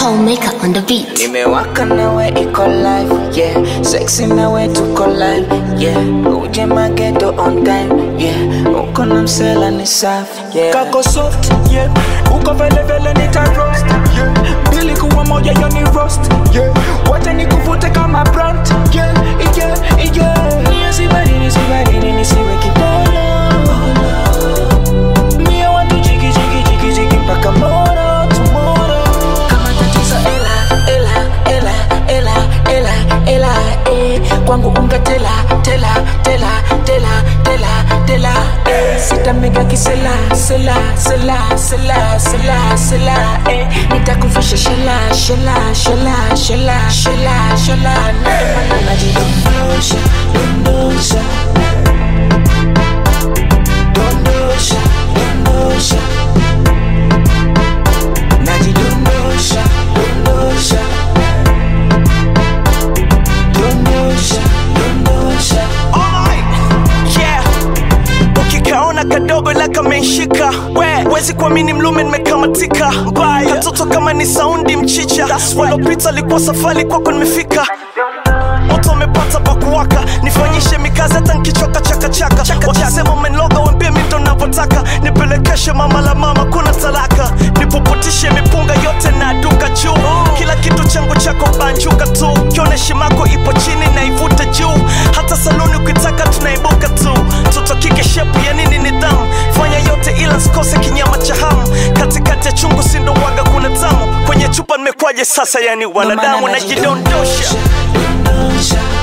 Homemaker on the beat. nimewaka nawe iko live yeah sexy nawe tuko live yeah uje mageto on time yeah uko na msela ni safi yeah kako soft yeah uko vele vele nita roast yeah mbili kuwa moja yo ni roast yeah wacha nikuvute kama brand yeah yeah yeah Nisibari, nisibari, nisiwe kipolo Mie watu jiki, jiki, jiki, jiki mpaka moro, tomorrow Kama tatizo ela, ela, ela, ela, ela, ela, eh Kwangu unga tela, tela, tela, tela, tela, tela, eh Sita mega kisela, sela, sela, sela, sela, sela, eh Nitakufisha shela, shela, shela, shela, shela, shela Ndio maana najidondosha, dondosha Dondosha, dondosha Najidondosha, dondosha Dondosha, dondosha yeah ukikaona kadogo ila kamenshika we wezi kuamini mlume nimekamatika mbaya katoto kama ni saundi mchicha walopita likuwa safari kwako nimefika moto umepata pakuwaka nifanyishe mikazi hata nkichoka chakachaka wakisema umeniloga wembie mi ndo navyotaka nipelekeshe mama la mama kuna talaka nipuputishe mipunga yote na duka juu kila kitu changu chako banjuka tu kione shimako ipo chini na ivute juu hata saluni ukitaka tunaibuka tu tutokike shepu ya nini nidhamu fanya yote ila sikose kinyama cha hamu katikati ya chungu sindo waga kuna tamu kwenye chupa nimekwaje sasa yani wanadamu najidondosha Dondosha